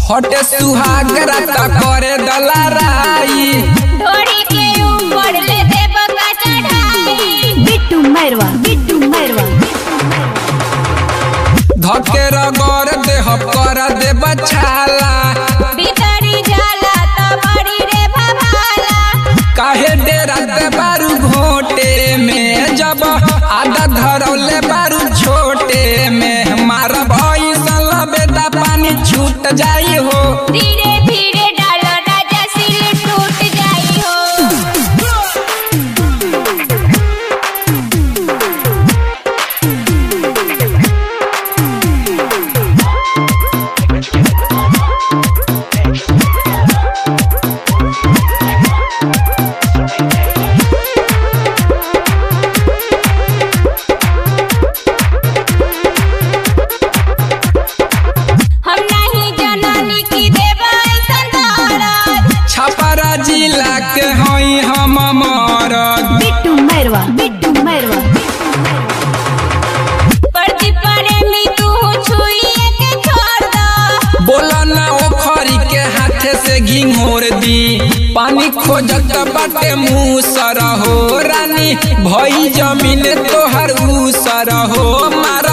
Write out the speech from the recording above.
हटे सुहागरा त करे दलाराई ढोड़ी के ऊपर ले देव का चढ़ाई बिट्टू मैरवा बिट्टू मैरवा धके रगड़ देह कर दे बछाला भीतरी जाला तो बड़ी रे भभाला काहे डेरा दे बारू घोटे में जब आधा धरौले बारू छोटे में मार भैसन बेटा पानी छूट जाई हो धीरे धीरे डालो राजा सिल टूट जाई हो हम नहीं जननी की देव ऐसन दौलत छपरा जिला के हई हम मरद बिट्टू मैरवा बिट्टू मैरवा प्रति प्रेमी तू छुइए के छोड़ दो बोला ना ओखरी के हाथे से घिंघोर दी पानी खोजत बाटे मुँह सर हो रानी भई जमीन तोहर ऊ सर हो मार